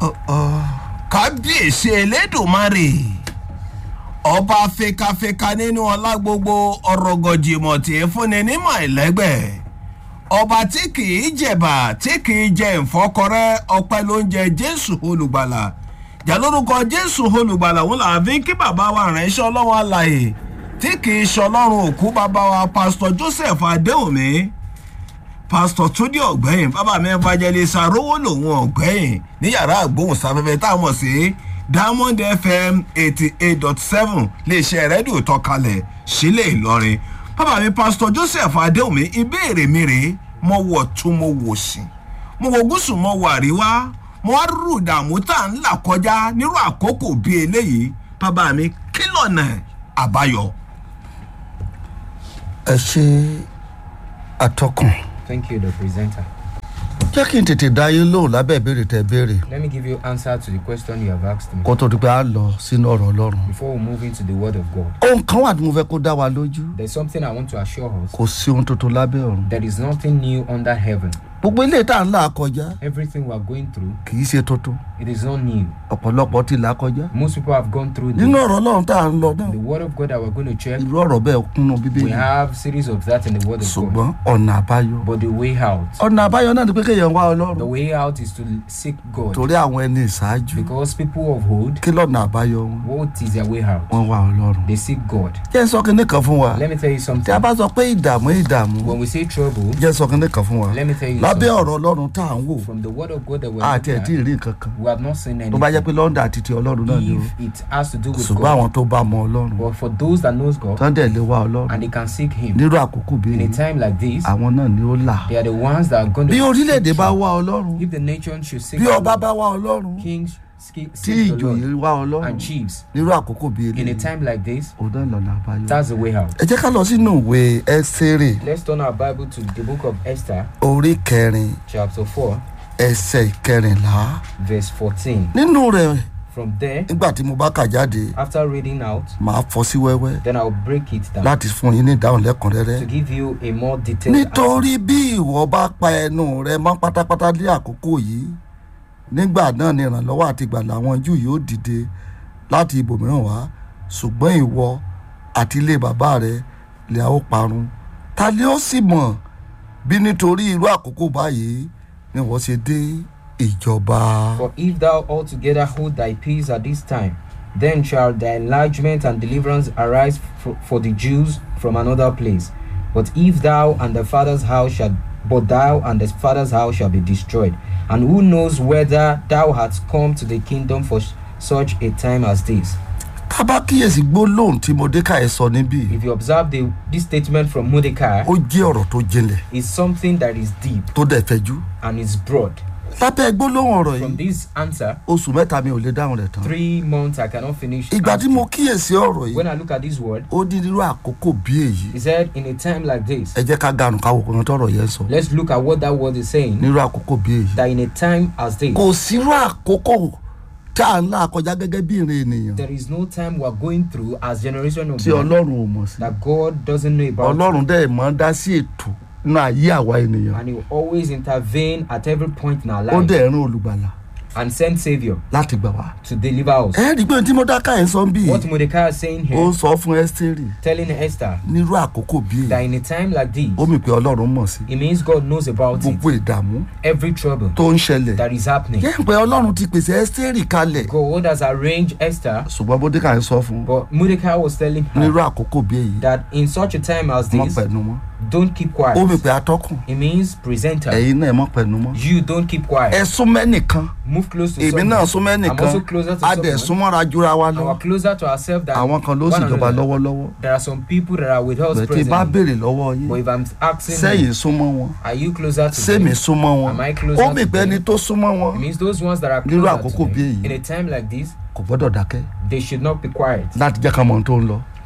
kábíyèsí elédùnmarè ọba fekafeka nínú ọlá gbogbo ọ̀rọ̀gọ̀jìmọ̀ tí ń fúnni nímọ̀ ẹ̀lẹ́gbẹ̀ ọba tí kìí jẹ̀bà tí kìí jẹ ìfọkọrẹ́ ọpẹ́ ló ń jẹ jésù olùgbàlà jà lórúkọ jésù olùgbàlà wọn là fi kí bàbá wa ránṣẹ́ ọlọ́wọ́ àlàyé tí kìí ṣọlọ́run òkú bàbá wa pásítọ̀ joseph adéhùnmí pásítọ̀ túndé ọ̀gbẹ́yìn bàbá mi evangelist arówó lòun ọ̀gbẹ́yìn ní yàrá àgbóhùnsáfẹ́fẹ́ tá a mọ̀ sí diamond fm eighty eight dot seven léṣe rédíò tọkalẹ̀ sílẹ̀ ìlọrin bàbá mi pásítọ̀ joseph adéhùnmí ìbéèrè mi rèé mo wọ̀ tún mo wò sí mo wọ gúúsù mo wọ àríwá mo wá rú ìdààmú tá à ń là kọjá nírú àkókò bíi eléyìí bàbá mi kí lọ́nà àbáyọ. ẹ ṣe atọ́kùn Thank you, the presenter. jẹ́ kí n tètè dá yín lóhùn lábẹ́ ìbéèrè tẹ béèrè Let me give you answer to the question you have asked me kó tó di pé a lọ sínú ọ̀rọ̀ ọlọ́run. before we move into the word of God. ohun kan wà tí mo fẹ́ kó dá wa lójú There's something I want to assure us. kò sí ohun tuntun lábẹ́ ọ̀run. There is nothing new under heaven. gbogbo ilé tá à ń là kọjá Everything we are going through, kì í ṣe tuntun it is not new. ọ̀pọ̀lọpọ̀ ti là kọjá. Most people have gone through nínú this. ọ̀rọ̀ ọlọ́run tá à ń lọ náà The word of God that we're going to check, irú ọ̀rọ̀ bẹ́ẹ̀ kúnnú we bíbélì have series of that in the word of God. ṣùgbọ́n ọ̀nà àbáyọ. But the way out, ọ̀nà àbáyọ náà ni pé kéèyàn wá the ọlọ́run way out is to seek God. torí àwọn ẹni ìṣáájú Because people of old, kí lọ́nà àbáyọ wọn what is their way out? wọ́n wá ọlọ́run. They seek God. jẹ́ ń sọ kinní kan fún wa Let me tell you tí a something. bá sọ pé ìdààmú ìdààmú When we say trouble, jẹ́ ń sọ kinní kan fún wa let me tell you lábẹ́ something. ọ̀rọ̀ ọlọ́run tá à ń wò From the word of God that we're àti ẹ̀ looking tí ì at, rí nǹkan kan we have not seen tó bá jẹ́ anything. pé lọ́ndà àti ti ọlọ́run náà ni o If it has to do with ṣùgbọ́n God, àwọn tó bá mọ ọlọ́run but for those that knows God tán dẹ̀ lè wá ọlọ́run and they can seek Him nírú àkókò bí in a èyí time like this, àwọn náà ni ó là they are the ones that are going to. bí orílẹ̀-èdè seek bá Him. wá ọlọ́run If the nation should seek bí the ọba Lord, bá wá ọlọ́run kings seek, tí seek the ìjòyè Lord wá ọlọ́run and chiefs nírú àkókò bí in a èyí time like this, òun náà lọ́nà àbáyọ. that's the way out. ẹ jẹ́ ká lọ sínú ìwé ẹ́sẹ̀rì Let's turn our Bible to the book of Esther, orí kẹrin chapter 4, ẹsẹ̀ ìkẹrìnlá verse 14. nínú rẹ̀ From there, nígbà tí mo bá kà jáde after reading out, màá fọ́ sí wẹ́wẹ́ then I'll break it down láti fún yín ní ìdáhùn lẹ́kùnrẹ́rẹ́ to give you a more detailed answer. nítorí bí ìwọ bá pa ẹnu rẹ mọ́ pátápátá ní àkókò yìí nígbà náà ni ìrànlọ́wọ́ àti ìgbàlà àwọn jù yóò dìde láti ibòmíràn wá ṣùgbọ́n ìwọ àti ilé bàbá rẹ lè a ó parun ta ni ó sì mọ̀ bí nítorí irú àkókò báyìí ni wọ́n ṣe dé ìjọba. For if thou altogether hold thy peace at this time, then shall thy enlargement and deliverance arise for, for the Jews from another place. But if thou and the father's house shall, but thou and the father's house shall be destroyed. And who knows whether thou hast come to the kingdom for s- such a time as this? tábà kíyèsí gbólóhùn tí mordecai sọ níbí If you observe the, this statement from Mordecai, ó jẹ́ ọ̀rọ̀ tó jinlẹ̀ is something that is deep tó dẹ̀ fẹjú and is broad. lábẹ́ gbólóhùn ọ̀rọ̀ From yìí this answer, oṣù mẹ́ta mi ò lè dáhùn rẹ̀ tán three months I cannot finish. ìgbà tí answering. mo kíyèsí ọ̀rọ̀ yìí When I look at this word, ó ní irú àkókò bí èyí He said, in a time like this, ẹ jẹ́ ká gànù ká wò kàn tọ̀rọ̀ yẹn sọ let's look at what that word is saying. nírú àkókò bí èyí That in a time as this, kò sírú àkókò tá à ń là kọjá gẹ́gẹ́ bí ìrìn ènìyàn there is no time we are going through as generation of tí man ọlọ́run ò mọ̀ sí that God doesn't know about. ọlọ́run dẹ̀ mọ́ dá sí ètò nínú ayé àwa ènìyàn And He will always intervene at every point in our ó life dẹ̀ rán olùgbàlà and send Savior láti gbà wá. to deliver us. ẹ rí i pé tí mo dáká ẹ̀ ń sọ bí What Mordecai is saying ó here, sọ fún ẹ́sítérì telling Esther nírú àkókò bí that èyí in a time like this, ó mì pé ọlọ́run mọ̀ sí it means God knows about it. gbogbo ìdààmú Every trouble tó ń ṣẹlẹ̀ that is happening. yẹ́n pé ọlọ́run ti pèsè ẹ́sítérì kalẹ̀ God has arranged Esther, ṣùgbọ́n bódékà ń sọ fún un but Mordecai was telling nírú her àkókò bí èyí that in such a time as mọ́ this, pẹ̀lú mọ́ don't keep quiet. ó mì pé atọ́kùn It means presenter. ẹ̀yin náà ẹ mọ́ pẹ̀lú mọ́ You don't keep quiet. ẹ súnmọ́ ẹnìkan Move close to èmi someone. náà súnmọ́ I'm ẹnìkan also closer to a dẹ̀ someone. súnmọ́ra jura wa And lọ we're closer to ourselves than àwọn kan ló sì one jọba another. lọ́wọ́lọ́wọ́ There are some people that are with us bẹ̀ẹ́ tí bá presently. béèrè lọ́wọ́ yín But if I'm asking sẹ́yìn you, súnmọ́ wọn are you closer to sẹ́mi them? súnmọ́ wọn Am I closer ó mì to pé them? ẹni tó súnmọ́ wọn It means those ones that are Nírú closer àkókò to bí them, èyí. in a time like this, kò gbọ́dọ̀ dákẹ́ they should not be quiet láti jẹ́ ká mọ ohun tó ń lọ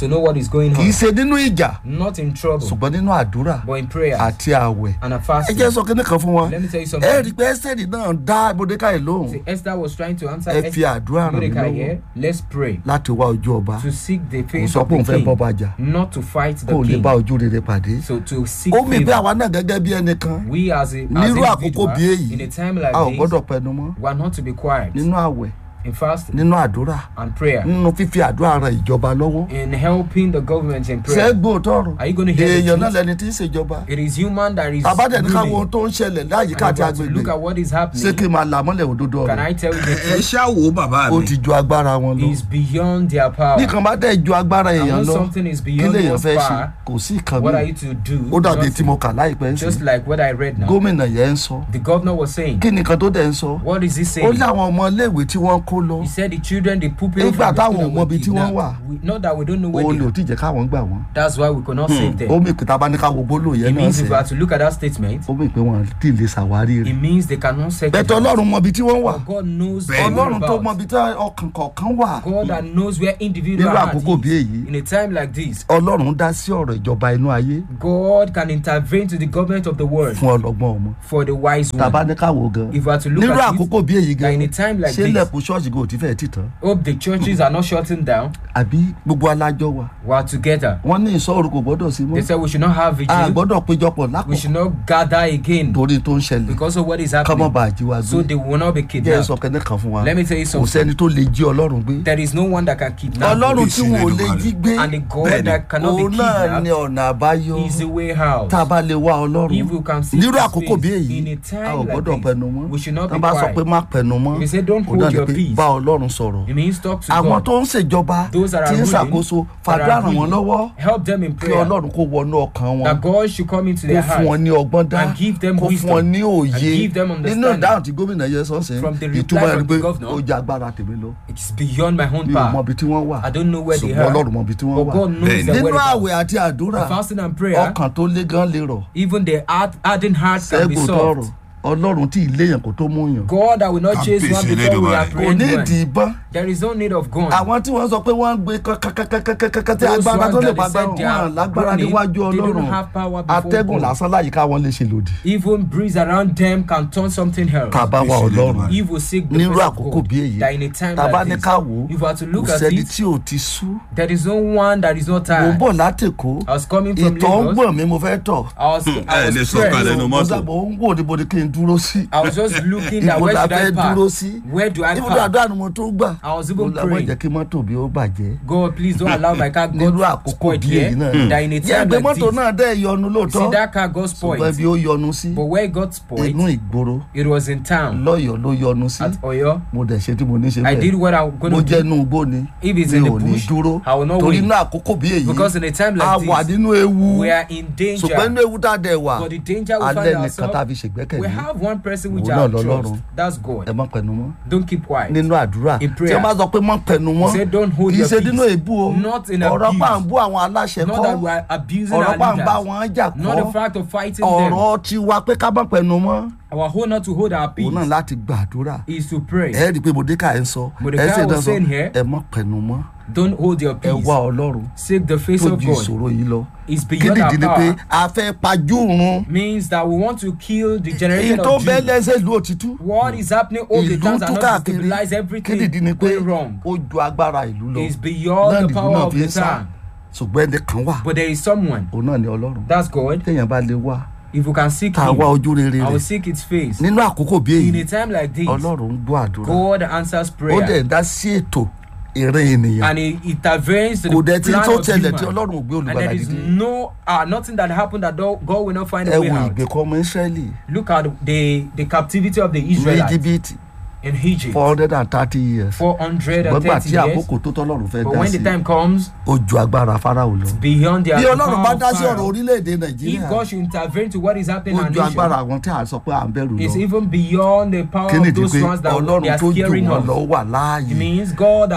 to know what is going kì í on. ṣe nínú ìjà Not in trouble, ṣùgbọ́n nínú àdúrà but in prayer àti àwẹ̀ and a ẹ fasting. jẹ́ sọ kíní kan fún wọn Let me tell you ẹ something. rí i pé ẹ́sẹ̀dì náà dá mordecai lóhùn See, Esther was trying to answer ẹ fi àdúrà ràn mí Mordecai lọ́wọ́ here. Let's pray láti wá ojú ọba to seek the kò face sọ of pé òun the fẹ́ bọ́ king, bàjà not to fight kó the o lè king. bá ojú rere pàdé So to seek ó mì bí favor. àwa náà gẹ́gẹ́ bí ẹnìkan We as a as nírú àkókò individual, bí èyí in a time like a ò this, gbọ́dọ̀ pẹnu mọ́ we are not to be quiet nínú àwẹ̀ in fasting nínú àdúrà and prayer, nínú fífi àdúrà ran ìjọba lọ́wọ́ in helping the government in prayer. sẹ́gbó tọrọ Are you going to hear the èèyàn náà truth? lẹ́ni tí ń ṣèjọba It is human that is àbádẹ́ni ká wo ohun ruling. tó ń ṣẹlẹ̀ láyìíká And àti you have to agbègbè look at what is ṣé happening. kí n máa là mọ́lẹ̀ òdodo Can ọ̀rọ̀ I tell you the ẹ truth? ṣáwo bàbá ó mi ti ju agbára wọn lọ Is beyond their power. bí kan bá dẹ̀ ju agbára And èèyàn when lọ something is kí beyond lèèyàn one's fẹ́ ṣe power, kò sí ìkan what are mi you to do? ó dàbí Nothing. tí mo kà láìpẹ́ ń Just sìn like what I read now. gómìnà yẹn ń sọ The governor was saying, kí nìkan tó dẹ̀ ń sọ what is he ó saying? ní àwọn ọmọ iléèwé tí wọ́n kó lọ He said the children, the pupils Nígbà from the táwọn school ò mọ were ibi tí wọ́n kidnapped. wà. We, not that we don't know where òun they ni ò are. tí ì jẹ́ káwọn gbà wọ́n That's why we could not save them. ó mì pé tá a bá ní ká wo gbólóò It yẹn náà means if sẹ́ we are to look at that statement, ó mì pé wọn tí ì lè ṣàwárí it rẹ̀ means they cannot search it bẹ́tẹ̀ out. ọlọ́run mọ ibi tí wọ́n wà But God knows Bẹ́ẹ̀ni. all ọlọ́run tó about. mọ ibi tí ọkàn kọ̀ọ̀kan wà God that knows where individual nírú heart àkókò bí is. èyí In a time like this, ọlọ́run dá sí ọ̀rọ̀ ìjọba inú ayé God can intervene to the government of the world fún ọlọ́gbọ́n ọmọ for the wise tá a bá one. ní ká wò gan If we are to look nírú at àkókò it, bí èyí that in gan a time like ṣé this, lẹ́kùn ṣọ́ọ̀ṣì gan ò ti fẹ́ẹ̀ tì tán hope the churches are not shutting down. àbí gbogbo alájọ wa We are together. wọ́n ní ìsọ̀rọ̀ kò gbọ́dọ̀ sí mọ́ They said we should not have a vigil. gbọ́dọ̀ péjọpọ̀ We lákòókò should not gather again torí tó ń ṣẹlẹ̀ because of what is kọ́mọ́ happening. bá jí wa So gbé they will not be jẹ́ ẹ kidnapped. sọ kẹ́ni kan fún wa Let me tell you kò something. sẹ́ni tó lè jí ọlọ́run gbé There is no one that can kidnap ọlọ́run you. tí wọn ò lè jí gbé And the God Bẹ́ẹ̀ni. that cannot be òun náà ni kidnapped ọ̀nà àbáyọ is the way out. tá a bá lè wá ọlọ́run If we can see nírú his àkókò bí face èyí in a a ò time like gbọ́dọ̀ this, pẹnu mọ́ we should not tá be a bá sọ quiet. pé má pẹnu mọ́ If you say don't òun náà hold ni your pé peace, bá ọlọ́run sọ̀rọ̀ it means talk to àwọn God. tó ń ṣèjọba Those that tí are ń ruling, ṣàkóso that fàdúrà are ràn wọ́n ruling, lọ́wọ́ help them in kí prayer. ọlọ́run kó wọnú ọkàn wọn That God should come into kó their fún wọn heart ní ọgbọ́n dá and give them kó fún wọn wisdom ní and òye give them nínú understanding. ìdáhùn tí gómìnà yẹn sọ́sẹ̀ From the reply ìtumọ̀ ẹni from pé the governor, ó jẹ́ agbára tèmi lọ It's beyond my own mi ò mọ power. ibi tí wọ́n wà I don't know where they ṣùgbọ́n are. ọlọ́run mọ ibi tí wọ́n But wà God knows Bẹ́ẹ̀ni. their nínú whereabouts. àwẹ̀ àti àdúrà Fasting and prayer, ọkàn tó lé gan lè rọ̀ even the hard, hardened heart can be ṣẹ́gun tọrọ soft. ọlọ́run tí ìléyàn kò tó mú yàn God that will not chase one Kábíyèsí before we Elédùmarè. kò apprehend ní one. ìdí ìbọn There is no need of gun. àwọn tí wọ́n sọ pé wọ́n ń gbé kẹ́kẹ́kẹ́kẹ́kẹ́ tí Those agbára ones tó lè that pa they said gbára they are wọn lágbára burning, níwájú they don't ọlọ́run have power before atẹ́gùn God. lásán láyìíká wọn lè ṣe lòdì Even breeze around them can turn something else. tá a bá wà Kábíyèsí ọlọ́run Elédùmarè. If we seek the nírú face of àkókò God, bí èyí that in a time tá a bá like ní this, ká wò ó if we are to kò look at sẹ́ni it, tí ò ti sú there is no one that is not mò ń tired. bọ̀ látẹ̀kọ́ I was coming from ìtọ̀ ń Lagos. gbọ̀n mi mo fẹ́ tọ̀ I was, I ẹ lè was sọ kalẹ̀ stressed. nínú mo mọ́tò. sábà ń wò níbo ni kí n dúró sí I was just looking at ibo where la should I fẹ́ park? dúró sí Where do I ibùdó park? àdúrà ni mo tó gbà I was mo even làwọn praying. jẹ́ kí mọ́tò bí ó bàjẹ́ God, please don't allow my car nírú got àkókò spoiled bí here. èyí náà That in a yẹ time ẹgbẹ́ like mọ́tò this, náà dẹ́ ìyọnu see lóòótọ́ that car got ṣùgbọ́n spoiled. bí ó yọnu sí But where it got inú spoiled, ìgboro it was in town lọ́yọ̀ọ́ ló yọnu sí at Oyo. mo dẹ̀ ṣe tí mo ní ṣe I did bẹ́ẹ̀ what I'm going mo to jẹ́ do. inú igbó ni If it's mi in the ò ní bush, dúró I will not torí wait. inú àkókò bí èyí Because in a time a like wà this, nínú ewu we are in danger. ṣùgbọ́n inú ewu tá a dẹ̀ wà But the danger we alẹ́ find nìkan tá a ourselves, fi ṣègbẹ́kẹ̀lé we have one person which Òun I náà lọ́lọ́run. trust. That's ẹ God. má pẹnu mọ́ Don't keep quiet. nínú àdúrà In tí prayer. wọ́n bá sọ pé mọ́ pẹnu mọ́ He said, "Don't hold kì í your ṣe peace." nínú èébú o Not in ọ̀rọ̀ abuse. pa ń bú àwọn aláṣẹ Not kọ́ that we are abusing ọ̀rọ̀ our pa ń bá leaders. wọn jà Not the kọ́ fact of fighting them. ọ̀rọ̀ tiwa pé ká má pẹnu mọ́ Our whole not to hold our peace òun náà láti gbàdúrà is to pray. ẹ rí i pé mordecai ń sọ Mordecai ẹ sì was dán sọ saying here, ẹ má pẹnu mọ́ Don't hold your ẹ peace. wá ọlọ́run Seek the face tó of ju God. ìṣòro yìí lọ It's kí beyond nìdí our ni pé power. a fẹ́ pajú run Means that we want to kill the èyí generation tó of bẹ́ẹ̀ Jews. lẹ́sẹ̀ ìlú òtítù What is happening all the ìlú times and tú not to káàkiri stabilize kí everything nìdí ni pé going wrong. ó ju agbára ìlú lọ It's beyond náà the nìlú power náà of fi ń the sá time. ṣùgbọ́n ẹni kan wà But there is someone. òun náà ni ọlọ́run That's God. téèyàn bá lè wá If you can seek tá a wá Him, ojú rere I will rẹ̀ seek His face. nínú àkókò bí In èyí a time like this, ọlọ́run ń gbọ́ àdúrà God answers ó dẹ̀ prayer. ń dá sí ètò ìrìn ènìyàn And He intervenes to kò the dẹ̀ tí plan tó of tẹlẹ̀ tí human. ọlọ́run ò gbé And olùgbàlà there is dìde no uh, nothing that happened that do- God will not find ẹ a way wo out. ìgbèkọ́ ọmọ israẹli Look at the the captivity of the ní Israelites íjíbítì in Egypt. four hundred and thirty years Four hundred and gbọ́gbà thirty tí years. àkókò tó tọ́lọ́run fẹ́ But dá when sí the time comes, ó ju agbára fáráò lọ beyond their bí the ọlọ́run power bá of dá sí ọ̀rọ̀ Pharaoh, orílẹ̀-èdè if nàìjíríà God should intervene to what is happening ó in ju our agbára nation, àwọn tí à ń sọ pé à ń bẹ̀rù it's lọ even beyond the power kí of nìdí those pé ones that they ọlọ́run are tó jù scaring wọ́n us. lọ wà It láàyè means God has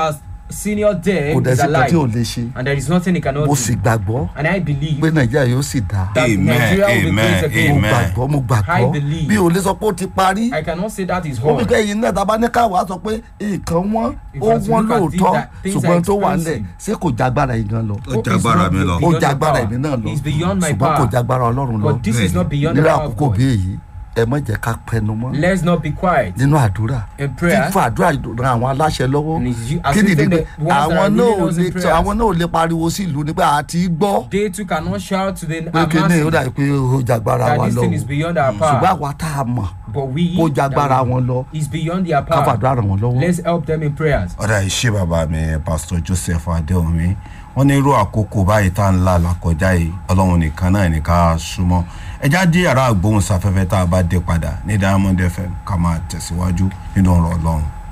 senior there kò dẹ̀ is sí kan tí ò alive lè ṣe and there is nothing he cannot mo do sì gbàgbọ́ and I believe pé nàìjíríà yóò sì dáa that Amen, Nigeria will be amen, great again mo amen. gbàgbọ́ mo I gbàgbọ́ believe. bí o lè sọ pé ó ti parí I cannot say that is ó bí wrong kẹ́yìn náà tábà ní káwá sọ pé nǹkan wọn If ó I was to wọ́n look at lóòótọ́ things that- things ṣùgbọ́n are tó wà nílẹ̀ expensive. ṣé kò jágbára yìí gan lọ Ó Hope is jágbára not mi lọ. ó beyond your jágbára power. èmi náà lọ It's beyond my ṣùgbọ́n kò power jágbára ọlọ́run lọ but this is not beyond the nínú power of àkókò God bí èyí ẹ má jẹ́ ká pẹnu mọ́ let's not be quiet nínú àdúrà in prayer fífún àdúrà ran àwọn aláṣẹ lọ́wọ́ And it's you- kí nìdí assisting pé the ones that àwọn are náà leading ò us in lè prayers. àwọn náà ò lè pariwo sí ìlú nípa àti gbọ́ they too cannot shout to the pé kí ni ó masses dàbí pé ó jágbára that wa this lọ thing is beyond our ṣùgbọ́n power àwa tá a mọ̀ but we kó jágbára that we- wọn lọ is beyond their ká power fàdúrà ràn wọ́n lọ́wọ́. let's help them in prayers ọ̀dà ìṣe bàbá mi pastor joseph adéomi wọ́n ní irú àkókò báyìí tá à ń là lákọjá yìí ọlọ́run nìkan náà ní ká súnmọ́ ẹja dé yàrá àgbóhùnsáfẹ́fẹ́ tá a bá dé padà ní diamond fm ká máa tẹ̀síwájú nínú ọ̀rọ̀ ọlọ́run.